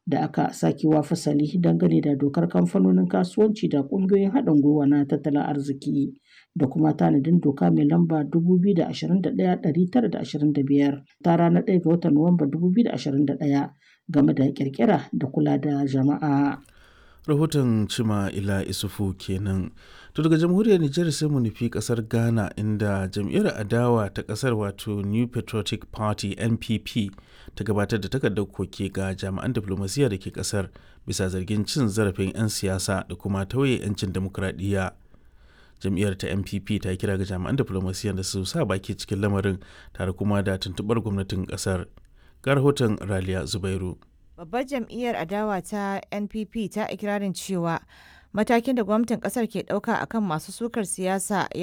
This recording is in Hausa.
da aka sakewa fasali dangane da dokar kamfanonin kasuwanci da ƙungiyoyin haɗin gwiwa na tattalin arziki da kuma tanadin doka mai lamba 2021-925 ta ranar 1 ga watan Nuwamba 2021 game da ƙirƙira da kula da jama'a. rahoton cima ila isufu kenan to daga jamhuriyar nijar sai mu nufi kasar ghana inda jam'iyyar adawa ta kasar wato new patriotic party npp ta gabatar da takardar koke ga jami'an diflomasiyya da ke kasar bisa zargin cin zarafin 'yan siyasa da kuma tauye 'yancin demokuraɗiyya jam'iyyar ta npp ta kira ga jami'an diflomasiyya da su sa baki cikin lamarin tare kuma da tuntuɓar gwamnatin kasar ga rahoton raliya zubairu Babbar jam'iyyar adawa ta NPP ta ikirarin cewa matakin da gwamnatin kasar ke ɗauka akan masu sukar siyasa